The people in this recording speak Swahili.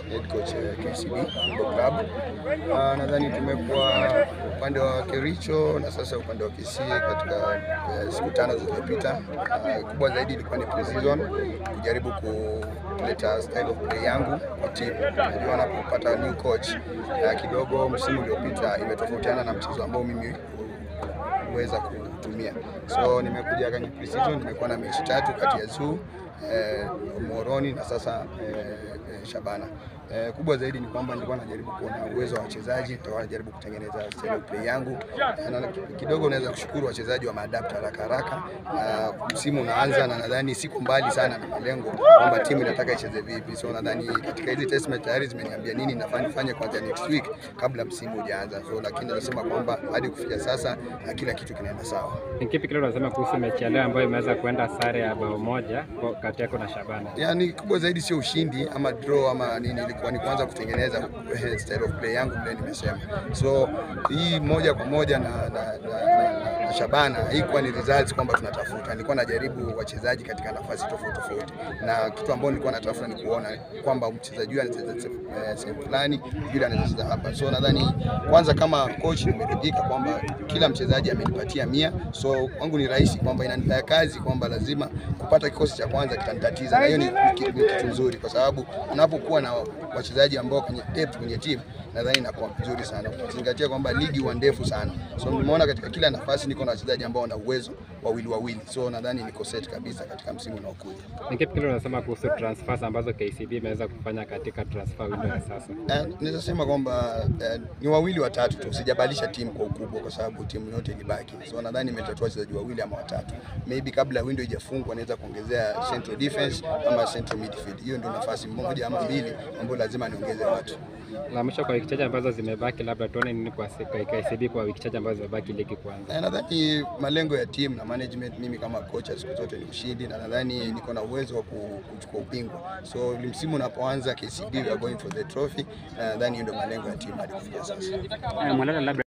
head coach eh, KCB Football Club. Ah, nadhani tumekuwa upande wa Kericho na sasa upande wa Kisii katika eh, siku tano zilizopita. Ah, kubwa zaidi ilikuwa ni pre-season kujaribu kuleta style of play yangu kwa timu. Najua napopata new coach ah, kidogo msimu uliopita imetofautiana na mchezo ambao mimi kuweza kutumia. So nimekuja kwenye pre-season, nimekuwa na mechi tatu kati ya Zoo eh, Moroni na sasa eh, eh, Shabana. Eh, kubwa zaidi ni kwamba nilikuwa najaribu kuona uwezo wa wachezaji, nilikuwa najaribu kutengeneza style of play yangu Eh, na kidogo naweza kushukuru wachezaji wa maadapt haraka haraka, na msimu unaanza na nadhani siku mbali sana na malengo kwamba timu inataka icheze vipi. So nadhani katika hizi test match tayari zimeniambia nini nafaa nifanye kuanzia next week kabla msimu hujaanza. So lakini nasema kwamba hadi kufikia sasa eh, kila kitu kinaenda sawa. Ni kipi kile unasema kuhusu mechi ya leo ambayo imeweza kuenda sare ya bao moja kwa- kati yako na Shabana? Yani kubwa zaidi sio ushindi ama draw ama nini, ilikuwa ni kuanza kutengeneza eh, style of play yangu vile nimesema. So hii moja kwa moja na, na, na, na, na Shabana haikuwa ni results kwamba tunatafuta, nilikuwa najaribu wachezaji katika nafasi tofauti tofauti, na kitu ambao nilikuwa natafuta ni kuona kwamba mchezaji huyu anacheza se- eh, sehemu fulani, yule anacheza hapa. So nadhani kwanza kama coach nimeridhika kwamba kila mchezaji amenipatia mia, so kwangu ni rahisi kwamba inanipea kazi kwamba lazima kupata kikosi cha kwanza kitanitatiza, na hiyo ni, ni, ni kitu nzuri kwa sababu unapokuwa na wachezaji ambao kwenye depth kwenye timu nadhani inakuwa vizuri sana, ukizingatia kwamba ligi huwa ndefu sana. So nimeona katika kila nafasi niko na wachezaji ambao wana uwezo wawili wawili, so nadhani niko set kabisa katika msimu unaokuja. Ni kipi kile unasema kuhusu transfers ambazo KCB imeweza kufanya katika transfer window ya sasa? Eh, Naweza sema kwamba eh, ni wawili watatu tu, sijabadilisha timu kwa ukubwa, kwa sababu timu yote ilibaki. So nadhani nimetatua wachezaji wawili ama watatu, maybe kabla window haijafungwa naweza kuongezea central defense ama central midfield. Hiyo ndio nafasi moja ama mbili ambayo lazima niongeze watu. La mwisho kwa wiki chache ambazo zimebaki, labda tuone nini kwa kwa KCB kwa wiki chache ambazo zimebaki ligi kuanza. Na nadhani malengo ya timu na management, mimi kama kocha siku zote ni ushindi, na nadhani niko na uwezo wa ku- kuchukua ubingwa. So msimu unapoanza KCB we are going for the trophy, na nadhani hiyo ndio malengo ya timu hadi kufikia sasa. Eh, Mwalala labda